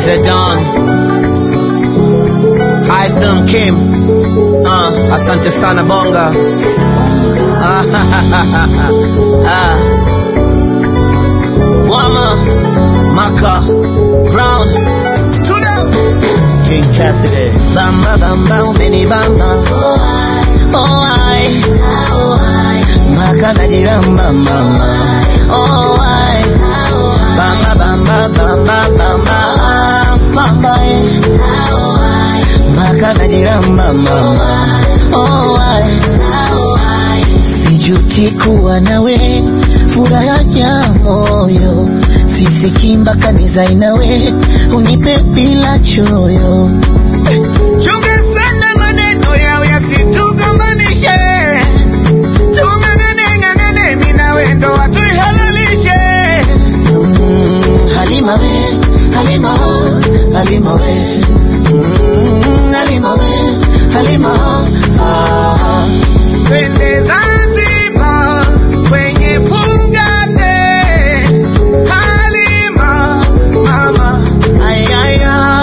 the Don. Ice Kim. Uh, asante sana bonga. Ah, ah. Wama, Maka, Brown, Tudo, King Cassidy. Bamba bamba umenibamba. Oh ai, Maka najiramba mama. Oh ai, bamba bamba bamba bamba bamba eh. Maka najiramba mama. Oh ai, sijuti kuwa nawe furaha ya moyo sisiki mpaka nizae nawe unipe bila choyo chunga sana maneno yao yasitugombanishe tung'ang'ane ng'ang'ane mi nawe ndoa tuihalalishe mm, halima we halima halima we mm, halima we halima ah. Twende Zanzibar kwenye fungate Halima mama ayaya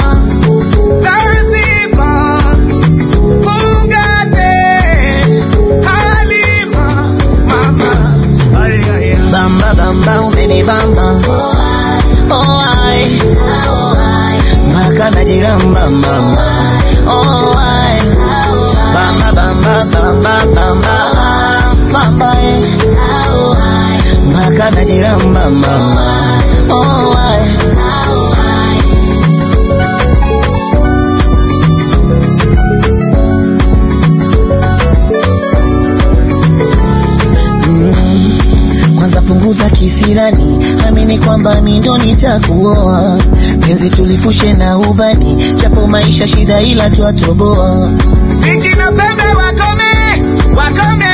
Zanzibar fungate Halima mama ayaya Bamba bamba umenibamba oh ai Maka najiramba mama oh ai Bamba bamba bamba bamba bamba eh Maka najiramba mama oh ai Mm, kwanza punguza kisirani, amini kwamba mi ndo nitakuoa. Penzi tulifushe na ubani, japo maisha shida, ila twatoboa. Viti na pembe wakome, wakome,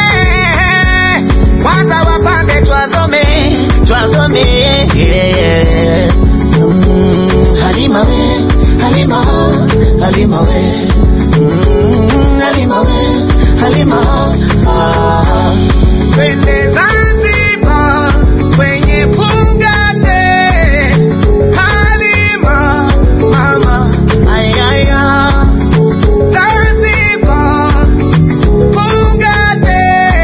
kwanza wapambe twazome, twazome. yeah, yeah. Mm, Halima we, Halima, Halima we, Mm, Halima we, Halima, ah. Twende Zanzibar kwenye fungate Halima mama ayaya Zanzibar fungate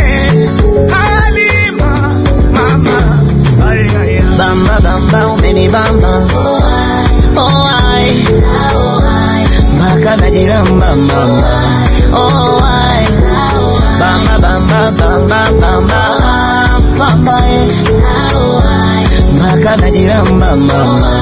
Halima mama ayaya Bamba bamba umenibamba oh ai Maka najiramba mama oh ai Bamba bamba bamba bamba bamba eh Maka najiramba mama